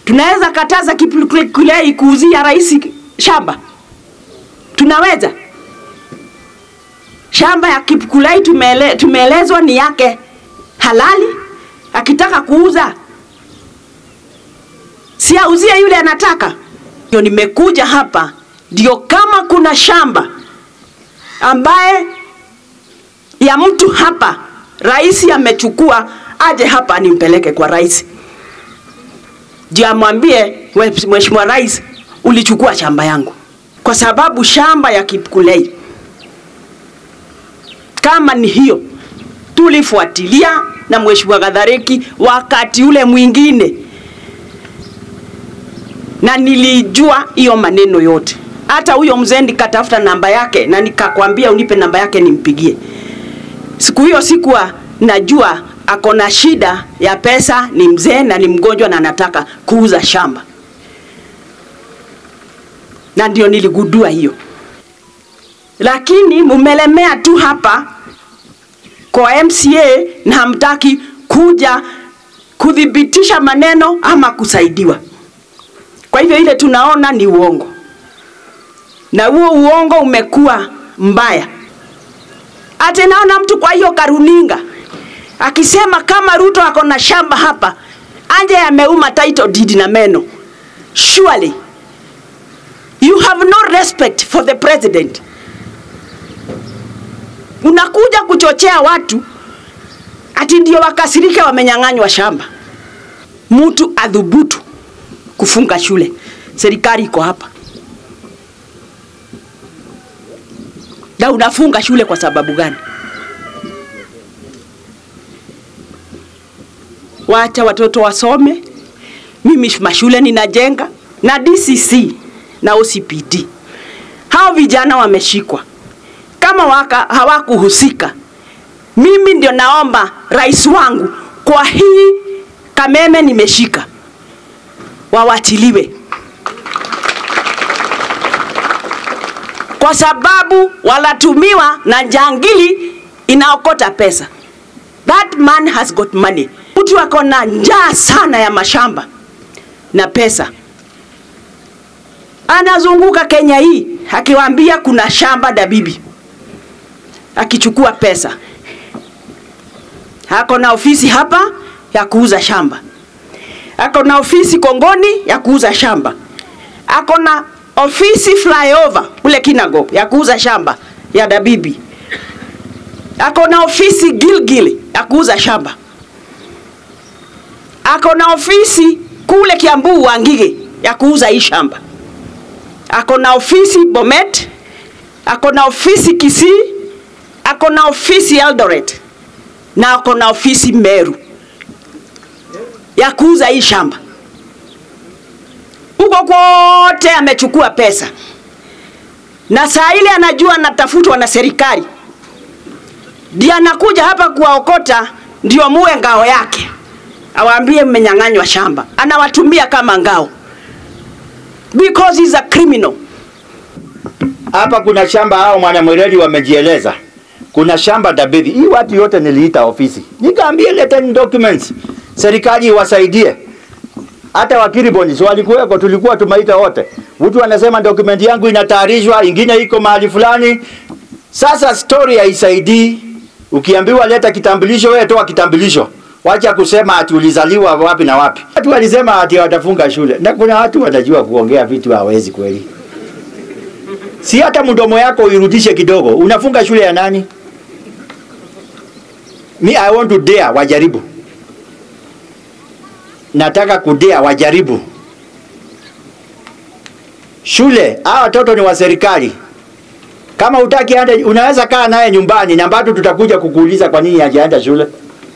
Tunaweza kataza Kipkulei kuuzia rais shamba? Tunaweza? Shamba ya Kipkulei tumele, tumeelezwa ni yake halali, akitaka kuuza si auzie yule anataka. Ndio nimekuja hapa, ndio kama kuna shamba ambaye ya mtu hapa rais amechukua, aje hapa nimpeleke kwa rais, ndio amwambie Mheshimiwa Rais, ulichukua shamba yangu, kwa sababu shamba ya Kipkulei kama ni hiyo tulifuatilia na Mheshimiwa Gadhareki wakati ule mwingine, na nilijua hiyo maneno yote. Hata huyo mzee nikatafuta namba yake na nikakwambia unipe namba yake nimpigie. Siku hiyo sikuwa najua ako na shida ya pesa, ni mzee na ni mgonjwa na anataka kuuza shamba, na ndio niligundua hiyo. Lakini mumelemea tu hapa kwa MCA na hamtaki kuja kuthibitisha maneno ama kusaidiwa. Kwa hivyo ile tunaona ni uongo, na huo uongo umekuwa mbaya. Ate naona mtu kwa hiyo karuninga akisema kama Ruto ako na shamba hapa, anje ameuma title deed na meno. Surely you have no respect for the president. Unakuja kuchochea watu ati ndio wakasirike wamenyang'anywa shamba. Mtu adhubutu kufunga shule, serikali iko hapa na unafunga shule kwa sababu gani? Wacha watoto wasome. Mimi mashule ninajenga na DCC na OCPD. Hao vijana wameshikwa kama waka hawakuhusika. Mimi ndio naomba rais wangu kwa hii Kameme nimeshika, wawatiliwe kwa sababu walatumiwa na jangili inaokota pesa. That man has got money. Mtu ako na njaa sana ya mashamba na pesa, anazunguka Kenya hii akiwaambia kuna shamba Dabibi, akichukua pesa. Ako na ofisi hapa ya kuuza shamba, ako na ofisi Kongoni ya kuuza shamba, ako na ofisi flyover ule Kinago ya kuuza shamba ya Dabibi, ako na ofisi Gilgil ya kuuza shamba, ako na ofisi kule Kiambu Wangige ya kuuza hii shamba, ako na ofisi Bomet, ako na ofisi Kisii, ako na ofisi Eldoret na ako na ofisi Meru ya kuuza hii shamba huko kwote amechukua pesa, na saa ile anajua anatafutwa na serikali, ndiye anakuja hapa kuwaokota, ndio muwe ngao yake, awaambie mmenyang'anywa shamba. Anawatumia kama ngao because he's a criminal. Hapa kuna shamba hao mwanamwereri wamejieleza. Kuna shamba Dabithi. Hii watu yote niliita ofisi. Nikaambia leteni documents. Serikali iwasaidie. Hata wakili Bonis walikuweko, tulikuwa tumeita wote. Mtu anasema dokumenti yangu inatayarishwa, ingine iko mahali fulani. Sasa story haisaidii. Ukiambiwa leta kitambulisho, wewe toa kitambulisho. Wacha kusema ati ulizaliwa wapi na wapi. Watu walisema ati watafunga shule. Na kuna watu wanajua kuongea vitu hawezi kweli. Si hata mdomo yako uirudishe kidogo. Unafunga shule ya nani? Me I want to dare wajaribu. Nataka kudea wajaribu. Shule, hawa watoto ni wa serikali. Kama utaki ande, unaweza kaa naye nyumbani na bado tutakuja kukuuliza kwa nini hajaenda shule.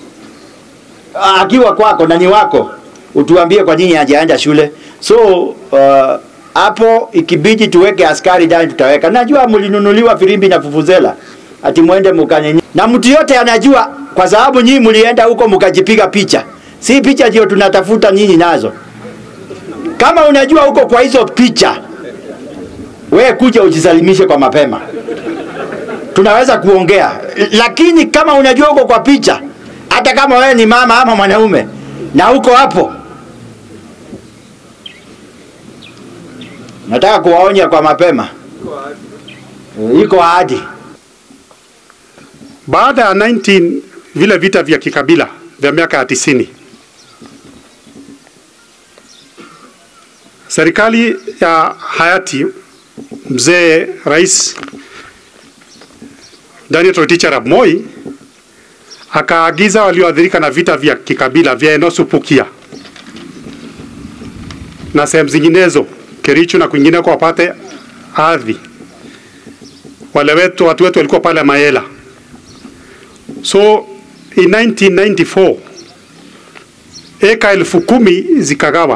Akiwa kwako na ni wako, utuambie kwa nini hajaenda shule. So uh, hapo ikibidi tuweke askari ndani tutaweka. Najua mlinunuliwa firimbi na fufuzela ati mwende mkanyenye, na mtu yote anajua, kwa sababu nyinyi mlienda huko mkajipiga picha. Si picha ndio tunatafuta nyinyi nazo. Kama unajua huko kwa hizo picha, we kuja ujisalimishe kwa mapema, tunaweza kuongea. Lakini kama unajua huko kwa picha, hata kama wewe ni mama ama mwanaume na uko hapo Nataka kuwaonya kwa mapema, Eh, iko ahadi. Baada ya 19 vile vita vya kikabila vya miaka ya tisini, serikali ya hayati mzee Rais Daniel Toroitich arap Moi akaagiza walioathirika na vita vya kikabila vya Enosu Pukia na sehemu zinginezo Kericho na kwingineko wapate ardhi. Wale wetu watu wetu walikuwa pale Mayela. So in 1994 eka elfu kumi zikagawa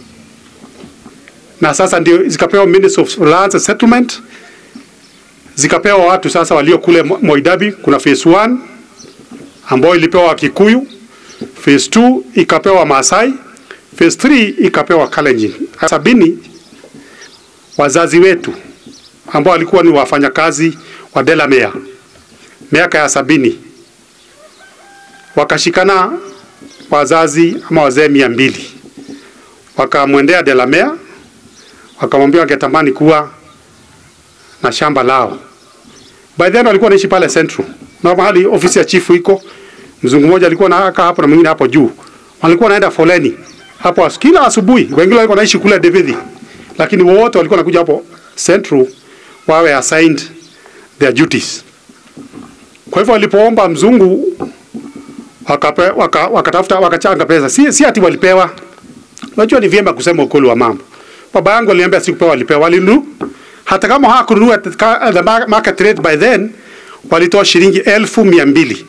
na sasa ndio zikapewa Ministry of Lands and Settlement, zikapewa watu sasa walio kule Mo- Moidabi. Kuna phase 1 ambayo ilipewa Wakikuyu, phase 2 ikapewa Maasai, phase 3 ikapewa Kalenjin. Sabini wazazi wetu ambao walikuwa ni wafanyakazi wa Delamere miaka ya sabini wakashikana wazazi ama wazee mia mbili wakamwendea Delamere wakamwambia wangetamani kuwa na shamba lao. By then walikuwa wanaishi pale Central na mahali ofisi ya chifu iko. Mzungu mmoja alikuwa anakaa hapo na mwingine hapo juu, walikuwa wanaenda foleni hapo as- kila asubuhi. Wengine walikuwa wanaishi kule Davithi, lakini wote walikuwa wanakuja hapo Central wawe assigned their duties. Kwa hivyo walipoomba mzungu wakape, waka, wakatafuta wakachanga pesa, si, si ati walipewa. Unajua ni vyema kusema ukweli wa mambo. Baba yangu aliniambia sikupewa, walipewa, walinunua. Hata kama hawakununua at the- at the mar- market rate by then, walitoa shilingi elfu mia mbili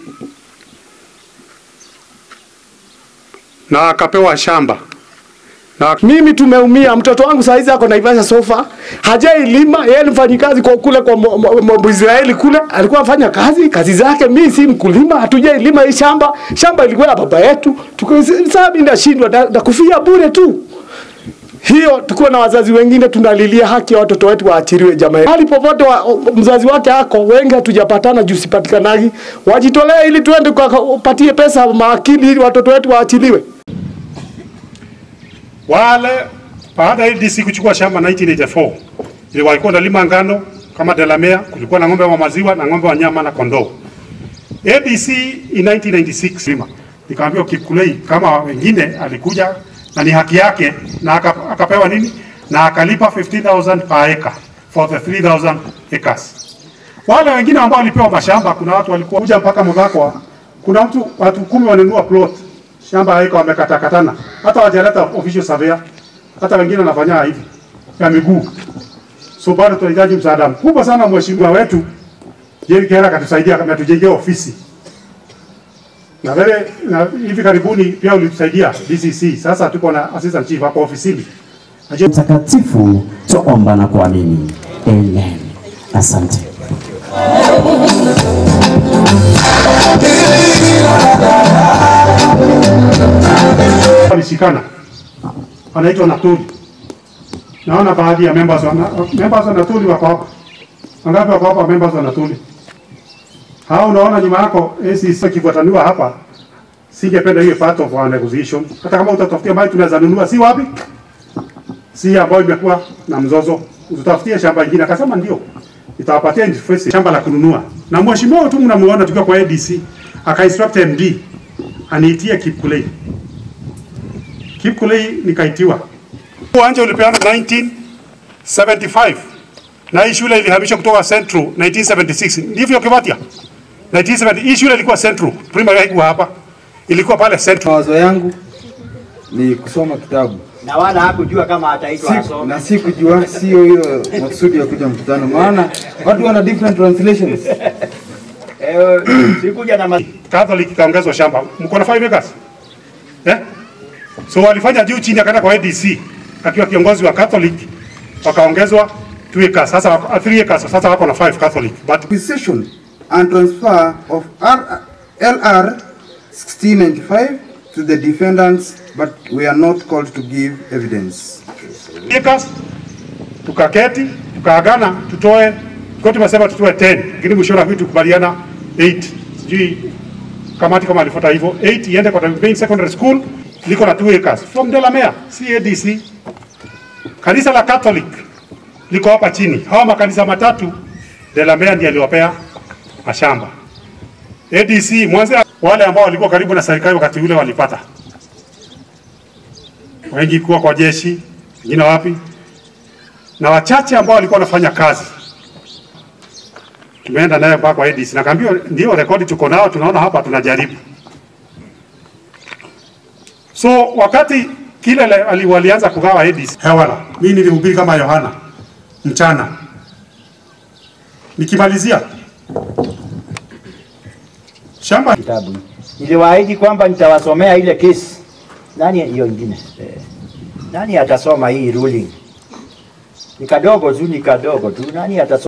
na akapewa shamba na Mimi tumeumia, mtoto wangu saa hizi ako Naivasha sofa, hajailima. Yeye ni mfanyikazi kwa kule kwa mo- mo- mo- Israeli kule, alikuwa afanya kazi kazi zake. Mimi si mkulima, hatujailima hii shamba. Shamba ilikuwa ya baba yetu. Tuko sasa mimi nashindwa na, na kufia bure tu. Hiyo tukuwa na wazazi wengine tunalilia haki ya watoto wetu waachiriwe jamani. Hali popote wa, mzazi wake ako wengi hatujapatana juu sipatikanagi. Wajitolee ili tuende kwa patie pesa maakili ili watoto wetu waachiliwe. wale baada ya DC kuchukua shamba 1984 ile walikuwa wanalima ngano kama Delamere, kulikuwa na ng'ombe wa maziwa na ng'ombe wa nyama na kondoo. ABC in 1996 lima nikaambiwa Kipkulei kama wengine alikuja na ni haki yake na aka- akapewa nini na akalipa 15000 per acre for the 3000 acres. Wale wengine ambao walipewa mashamba, kuna watu walikuwa kuja mpaka Mudhakwa, kuna mtu watu kumi wanunua plot shamba haiko wamekatakatana, hata wajaleta official surveyor, hata wengine wanafanya hivi ya miguu. So bado tunahitaji msaada mkubwa sana. Mheshimiwa wetu Jerry Kera akatusaidia, ametujengea ofisi na wewe na hivi karibuni pia ulitusaidia DCC. Sasa tuko na assistant chief hapo ofisini. Najua Mtakatifu twaomba na kuamini. Amen. Asante. walishikana wanaitwa Natuli. Naona baadhi ya members wa members wa Natuli wako hapa. Wangapi wako hapa members wa Natuli? Hao unaona nyuma yako ACC kifuataniwa hapa. Singependa hiyo part of our negotiation. Hata kama utatafutia mali tunaweza nunua si wapi? Si ambayo imekuwa na mzozo. Tutafutie shamba lingine. Akasema ndio. Itawapatia interest shamba la kununua. Na mheshimiwa tu mnamuona tukiwa kwa ADC aka instruct MD aniitie Kipkulei. Kipkulei nikaitiwa. Uwanja ulipeana 1975 na hii shule ilihamishwa kutoka Central 1976. Ndivyo Kivatia? 1970 hii shule ilikuwa Central, primary haikuwa hapa. Ilikuwa pale Central. Mawazo yangu ni kusoma kitabu Na wala hakujua kama ataitwa si, asome. na si kujua, sio hiyo makusudi ya kuja mkutano, maana watu wana different translations. Eh, sikuja na ma- Catholic ikaongezwa shamba. Mko na 5 acres? Eh? So walifanya juu chini akaenda kwa ADC akiwa kiongozi wa Catholic wakaongezwa 2 acres. Sasa wako 3 acres. Sasa wako na 5 Catholic. But Acquisition and transfer of R, LR 1695 to the defendants, but we are not called to give evidence. acres tukaketi tukaagana tutoe kwa tumesema tutoe 10 lakini mwisho wa vitu tukubaliana 8 sijui kamati kama alifuata hivyo 8 iende kwa main secondary school liko na 2 acres from Delamere CADC kanisa la Catholic liko hapa chini. Hawa makanisa matatu Delamere ndiye aliwapea mashamba. ADC Mwanza, wale ambao walikuwa karibu na serikali wakati ule walipata, wengi kuwa kwa jeshi, wengine wapi, na wachache ambao walikuwa wanafanya kazi tumeenda naye mpaka kwa ADC. Nakaambia ndio rekodi tuko nao, tunaona hapa tunajaribu. So wakati kile le- ali- walianza kugawa ADC hewala, mimi nilihubiri kama Yohana mchana, nikimalizia shamba kitabu. Niliwaahidi kwamba nitawasomea ile kesi. Nani hiyo ingine? Eh, nani atasoma hii ruling? Ni kadogo tu, ni kadogo tu. Nani atasoma?